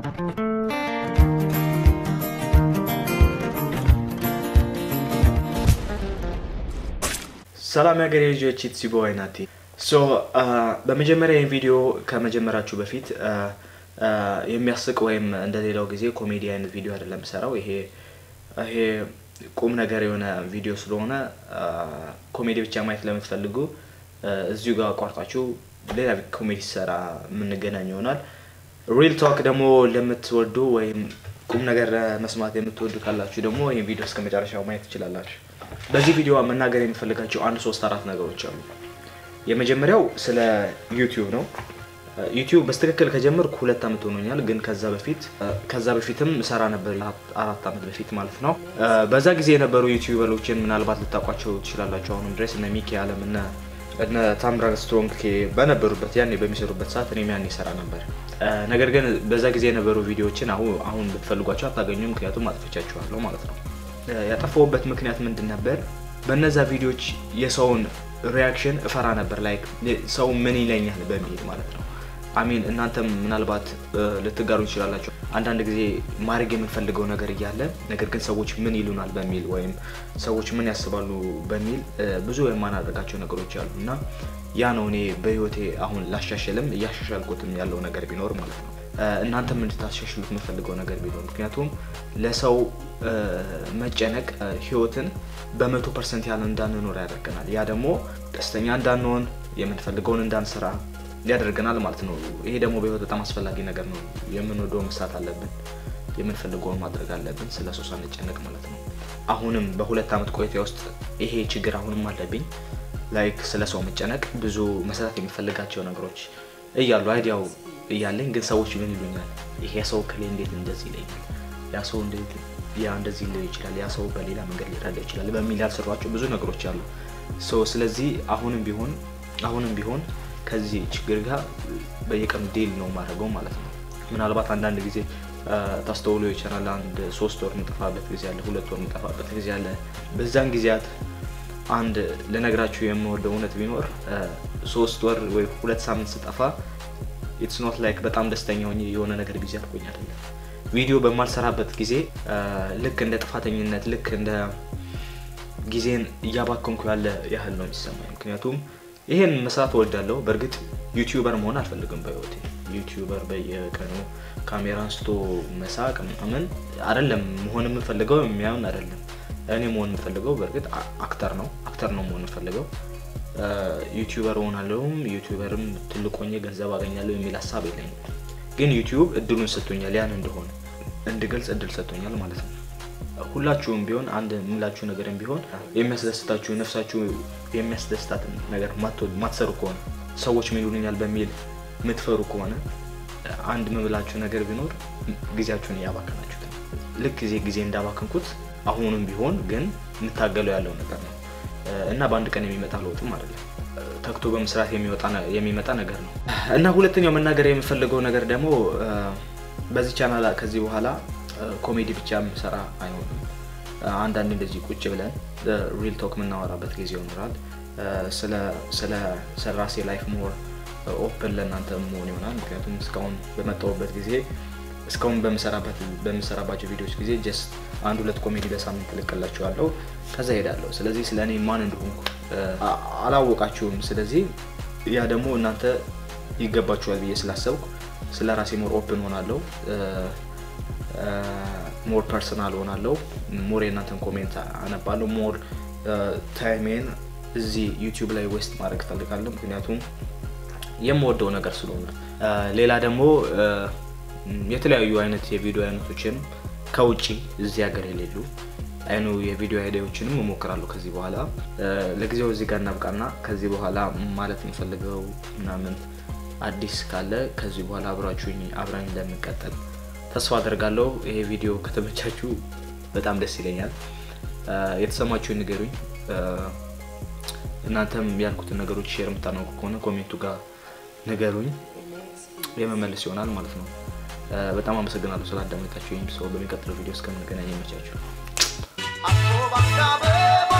ሰላም የሀገሬ ልጆች ኢትስ ቦይ ናቲ። ሶ በመጀመሪያ ይህን ቪዲዮ ከመጀመራችሁ በፊት የሚያስቅ ወይም እንደሌላው ጊዜ ኮሜዲ አይነት ቪዲዮ አይደለም የምሰራው። ይሄ ይሄ ቁም ነገር የሆነ ቪዲዮ ስለሆነ ኮሜዲ ብቻ ማየት ለምትፈልጉ እዚሁ ጋር አቋርጣችሁ ሌላ ኮሜዲ ሰራ የምንገናኝ ይሆናል። ሪል ቶክ ደግሞ ለምትወዱ ወይም ቁም ነገር መስማት የምትወዱ ካላችሁ ደግሞ ይህን ቪዲዮ እስከ መጨረሻው ማየት ትችላላችሁ። በዚህ ቪዲዮ መናገር የሚፈልጋቸው አንድ ሶስት አራት ነገሮች አሉ። የመጀመሪያው ስለ ዩቲዩብ ነው። ዩቲዩብ በስትክክል ከጀመርኩ ሁለት ዓመት ሆኖኛል። ግን ከዛ በፊት ከዛ በፊትም ሰራ ነበር አራት ዓመት በፊት ማለት ነው። በዛ ጊዜ የነበሩ ዩቲዩበሮችን ምናልባት ልታውቋቸው ትችላላችሁ። አሁንም ድረስ እነ ሚኪ አለም እነ እነ ታምራን ስትሮንግ በነበሩበት ያኔ በሚሰሩበት ሰዓት እኔም ያኔ ሰራ ነበር። ነገር ግን በዛ ጊዜ የነበሩ ቪዲዮዎችን አሁን አሁን ብትፈልጓቸው አታገኙም፣ ምክንያቱም አጥፍቻችኋለሁ ማለት ነው። ያጠፋሁበት ምክንያት ምንድን ነበር? በነዛ ቪዲዮዎች የሰውን ሪያክሽን እፈራ ነበር። ላይክ ሰው ምን ይለኛል በሚል ማለት ነው። አሚን እናንተም ምናልባት ልትጋሩ ይችላላችሁ። አንዳንድ ጊዜ ማድረግ የምንፈልገው ነገር እያለ ነገር ግን ሰዎች ምን ይሉናል በሚል ወይም ሰዎች ምን ያስባሉ በሚል ብዙ የማናደርጋቸው ነገሮች አሉ እና ያ ነው እኔ በህይወቴ አሁን ላሻሽልም እያሻሻልኩትም ያለው ነገር ቢኖር ማለት ነው። እናንተም እንድታሻሽሉት የምፈልገው ነገር ቢኖር ምክንያቱም ለሰው መጨነቅ ህይወትን በመቶ ፐርሰንት ያህል እንዳንኖር ያደርገናል። ያ ደግሞ ደስተኛ እንዳንሆን የምንፈልገውን እንዳንሰራ ሊያደርገናል ማለት ነው። ይሄ ደግሞ በህይወት በጣም አስፈላጊ ነገር ነው። የምንወደው መስራት አለብን፣ የምንፈልገውን ማድረግ አለብን፣ ስለ ሰው ሳንጨነቅ ማለት ነው። አሁንም በሁለት ዓመት ቆይታ ውስጥ ይሄ ችግር አሁንም አለብኝ። ላይክ ስለ ሰው መጨነቅ፣ ብዙ መስራት የሚፈልጋቸው ነገሮች እያሉ አይዲያው እያለኝ ግን ሰዎች ምን ይሉኛል፣ ይሄ ሰው ከሌ እንዴት እንደዚህ ይለኛል፣ ያ ሰው እንዴት ያ እንደዚህ ሊል ይችላል፣ ያ ሰው በሌላ መንገድ ሊረዳ ይችላል በሚል ያልሰሯቸው ብዙ ነገሮች አሉ። ስለዚህ አሁንም ቢሆን አሁንም ቢሆን ከዚህ ችግር ጋር በየቀኑ ዴል ነው ማድረገው ማለት ነው። ምናልባት አንዳንድ ጊዜ ታስተውሎ ይችላል። አንድ ሶስት ወር የምጠፋበት ጊዜ አለ፣ ሁለት ወር የምጠፋበት ጊዜ አለ። በዛን ጊዜያት አንድ ልነግራችሁ የምወደው እውነት ቢኖር ሶስት ወር ወይ ሁለት ሳምንት ስጠፋ ኢትስ ኖት ላይክ በጣም ደስተኛ ሆኜ የሆነ ነገር ጊዜ አልቆኝ አይደለም። ቪዲዮ በማልሰራበት ጊዜ ልክ እንደ ጥፋተኝነት ልክ እንደ ጊዜን እያባከንኩ ያለ ያህል ነው የሚሰማኝ። ምክንያቱም ይሄን መስራት እወዳለሁ። በእርግጥ ዩቲዩበር መሆን አልፈልግም በህይወቴ። ዩቲዩበር በየቀኑ ካሜራ አንስቶ መሳቅ ምናምን አይደለም መሆን የምፈልገው የሚያምን አይደለም። እኔ መሆን የምፈልገው በእርግጥ አክተር ነው አክተር ነው መሆን የምፈልገው። ዩቲዩበር ሆናለሁም ዩቲዩበርም ትልቅ ሆኜ ገንዘብ አገኛለሁ የሚል ሀሳብ የለኝም። ግን ዩቲዩብ እድሉን ሰጥቶኛል፣ ያን እንደሆነ እንድገልጽ እድል ሰጥቶኛል ማለት ነው። ሁላችሁም ቢሆን አንድ የምላችሁ ነገርም ቢሆን የሚያስደስታችሁ ነፍሳችሁ የሚያስደስታትን ነገር ማትሰሩ ከሆነ ሰዎች ምን ይሉኛል በሚል የምትፈሩ ከሆነ አንድ የምላችሁ ነገር ቢኖር ጊዜያችሁን እያባከናችሁት ነው። ልክ ጊዜ ጊዜ እንዳባከንኩት አሁንም ቢሆን ግን የምታገለው ያለው ነገር ነው እና በአንድ ቀን የሚመጣ ለውጥም አይደለም። ተግቶ በመስራት የሚመጣ ነገር ነው እና ሁለተኛው መናገር የምፈልገው ነገር ደግሞ በዚህ ቻናል ከዚህ በኋላ ኮሜዲ ብቻ የምሰራ አይሆንም። አንዳንድ እንደዚህ ቁጭ ብለን ሪል ቶክ የምናወራበት ጊዜ ይኖራል። ስለ ራሴ ላይፍ ሞር ኦፕን ለእናንተ መሆን ይሆናል። ምክንያቱም እስካሁን በመጣሁበት ጊዜ እስካሁን በምሰራባቸው ቪዲዮዎች ጊዜ ጀስት አንድ ሁለት ኮሜዲ በሳምንት እልቅላችኋለሁ፣ ከዛ ሄዳለሁ። ስለዚህ ስለ እኔ ማን እንደሆንኩ አላወቃችሁም። ስለዚህ ያ ደግሞ እናንተ ይገባችኋል ብዬ ስላሰብኩ ስለ ራሴ ሞር ኦፕን ሆናለሁ ሞር ፐርሰናል ሆናለሁ። ሞር የእናንተን ኮሜንት አነባለሁ። ሞር ታይሜን እዚህ ዩቲዩብ ላይ ዌስት ማድረግ እፈልጋለሁ፣ ምክንያቱም የምወደው ነገር ስለሆነ። ሌላ ደግሞ የተለያዩ አይነት የቪዲዮ አይነቶችን ከውጭ እዚህ ሀገር የሌሉ አይኑ የቪዲዮ አይዲያዎችንም እሞክራለሁ ከዚህ በኋላ። ለጊዜው እዚህ ጋር እናብቃና ከዚህ በኋላ ማለት የምፈልገው ምናምን አዲስ ካለ ከዚህ በኋላ አብራችሁኝ አብራኝ እንደምንቀጥል ተስፋ አደርጋለሁ። ይሄ ቪዲዮ ከተመቻችሁ በጣም ደስ ይለኛል። የተሰማችሁን ንገሩኝ። እናንተም ያልኩትን ነገሮች ሼር የምታናውቁ ከሆነ ኮሜንቱ ጋር ንገሩኝ፣ የመመለስ ይሆናል ማለት ነው። በጣም አመሰግናለሁ ስላዳመጣችሁ። ይህም ሰው በሚቀጥለው ቪዲዮ እስከምንገናኝ ይመቻችሁ።